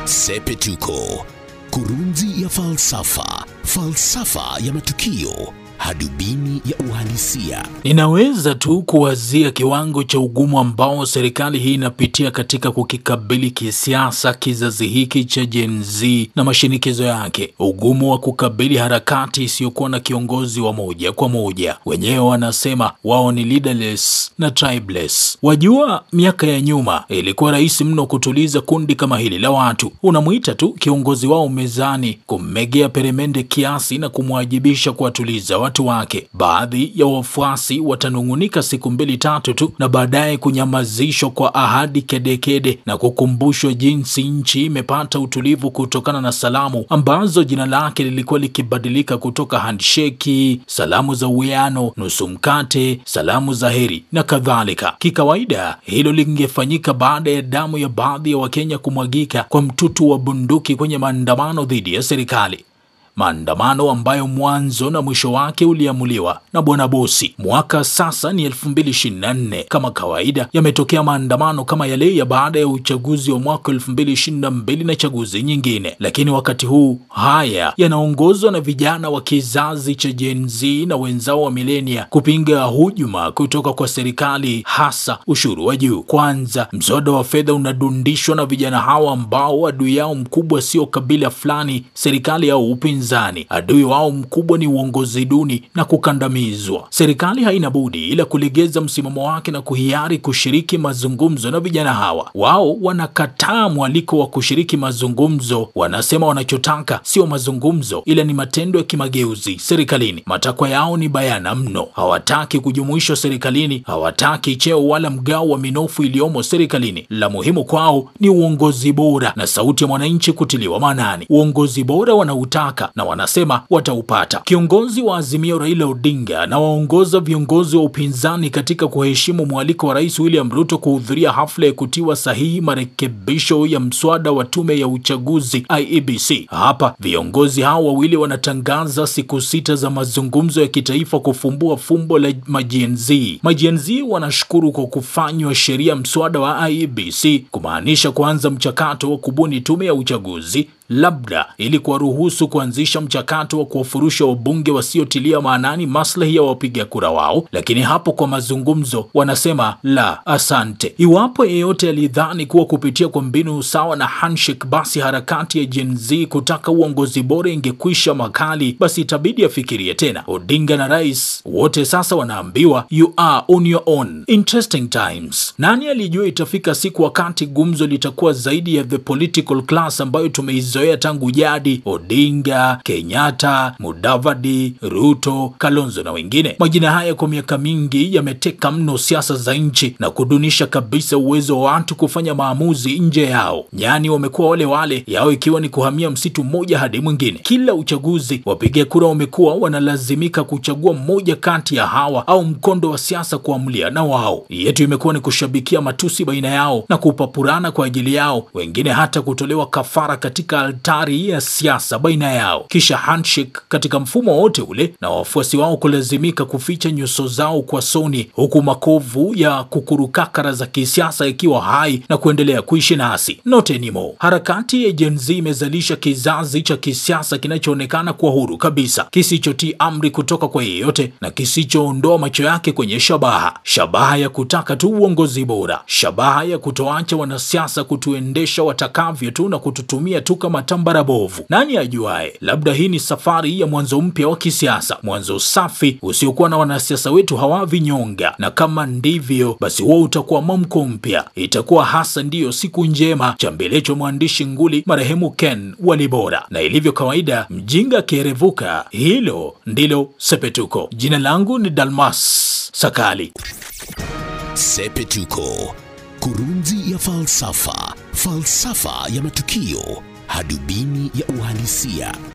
Sepetuko, kurunzi ya falsafa, falsafa ya matukio, hadubini ya uhalisia. Ninaweza tu kuwazia kiwango cha ugumu ambao serikali hii inapitia katika kukikabili kisiasa kizazi hiki cha Gen Z na mashinikizo yake, ugumu wa kukabili harakati isiyokuwa na kiongozi wa moja kwa moja. Wenyewe wanasema wao ni leaderless na tribeless. Wajua, miaka ya nyuma ilikuwa rahisi mno kutuliza kundi kama hili la watu. Unamwita tu kiongozi wao mezani, kummegea peremende kiasi na kumwajibisha kuwatuliza watu wake. Baadhi ya wafuasi watanung'unika siku mbili tatu tu, na baadaye kunyamazishwa kwa ahadi kedekede na kukumbushwa jinsi nchi imepata utulivu kutokana na salamu ambazo jina lake lilikuwa likibadilika kutoka handsheki, salamu za uwiano, nusu mkate, salamu za heri na kadhalika. Kikawaida hilo lingefanyika baada ya damu ya baadhi ya Wakenya kumwagika kwa mtutu wa bunduki kwenye maandamano dhidi ya serikali maandamano ambayo mwanzo na mwisho wake uliamuliwa na bwana bosi. Mwaka sasa ni 2024. Kama kawaida, yametokea maandamano kama yale ya baada ya uchaguzi wa mwaka 2022 na chaguzi nyingine, lakini wakati huu haya yanaongozwa na vijana wa kizazi cha Gen Z na wenzao wa milenia kupinga hujuma kutoka kwa serikali, hasa ushuru wa juu. Kwanza, mswada wa fedha unadundishwa na vijana hawa ambao adui yao mkubwa sio kabila fulani, serikali au upinzani upinzani. Adui wao mkubwa ni uongozi duni na kukandamizwa. Serikali haina budi ila kulegeza msimamo wake na kuhiari kushiriki mazungumzo na vijana hawa. Wao wanakataa mwaliko wa kushiriki mazungumzo, wanasema wanachotaka sio mazungumzo, ila ni matendo ya kimageuzi serikalini. Matakwa yao ni bayana mno, hawataki kujumuishwa serikalini, hawataki cheo wala mgao wa minofu iliyomo serikalini. La muhimu kwao ni uongozi bora na sauti ya mwananchi kutiliwa maanani. Uongozi bora wanautaka na wanasema wataupata. Kiongozi wa Azimio Raila Odinga na waongoza viongozi wa upinzani katika kuheshimu mwaliko wa Rais William Ruto kuhudhuria hafla ya kutiwa sahihi marekebisho ya mswada wa tume ya uchaguzi IEBC. Hapa viongozi hao wawili wanatangaza siku sita za mazungumzo ya kitaifa kufumbua fumbo la majenzi. Majenzi wanashukuru kwa kufanywa sheria mswada wa IEBC, kumaanisha kuanza mchakato wa kubuni tume ya uchaguzi labda ili kuwaruhusu kuanzisha mchakato wa kuwafurusha wabunge wasiotilia maanani maslahi ya wapiga kura wao. Lakini hapo kwa mazungumzo wanasema la, asante. Iwapo yeyote alidhani kuwa kupitia kwa mbinu sawa na handshake, basi harakati ya Gen Z kutaka uongozi bora ingekwisha makali, basi itabidi afikirie tena. Odinga na rais wote sasa wanaambiwa you are on your own. Interesting times. Nani alijua itafika siku wakati gumzo litakuwa zaidi ya the political class ambayo tumeizoea tangu jadi: Odinga, Kenyatta, Mudavadi, Ruto, Kalonzo na wengine. Majina haya kwa miaka mingi yameteka mno siasa za nchi na kudunisha kabisa uwezo wa watu kufanya maamuzi nje yao. Nyani wamekuwa wale wale, yao ikiwa ni kuhamia msitu mmoja hadi mwingine. Kila uchaguzi wapiga kura wamekuwa wanalazimika kuchagua mmoja kati ya hawa au mkondo wa siasa kuamlia na wao. Yetu imekuwa ni kushabikia matusi baina yao na kupapurana kwa ajili yao, wengine hata kutolewa kafara katika altari ya siasa baina yao, kisha handshake katika mfumo wote ule, na wafuasi wao kulazimika kuficha nyuso zao kwa soni, huku makovu ya kukurukakara za kisiasa ikiwa hai na kuendelea kuishi nasi. Not anymore. Harakati ya Gen Z imezalisha kizazi cha kisiasa kinachoonekana kuwa huru kabisa, kisichotii amri kutoka kwa yeyote na kisichoondoa macho yake kwenye shabaha, shabaha ya kutaka tu uongozi bora, shabaha ya kutoacha wanasiasa kutuendesha watakavyo tu na kututumia tu kama tambara bovu. Nani ajuaye, labda hii ni safari ya mwanzo mpya wa kisiasa, mwanzo safi usiokuwa na wanasiasa wetu hawa vinyonga. Na kama ndivyo, basi huo utakuwa mwamko mpya, itakuwa hasa ndiyo siku njema. Chambelecho mwandishi nguli marehemu Ken Walibora, na ilivyo kawaida, mjinga akierevuka, hilo ndilo Sepetuko. Jina langu ni Dalmas Sakali. Sepetuko, kurunzi ya falsafa, falsafa ya matukio, hadubini ya uhalisia.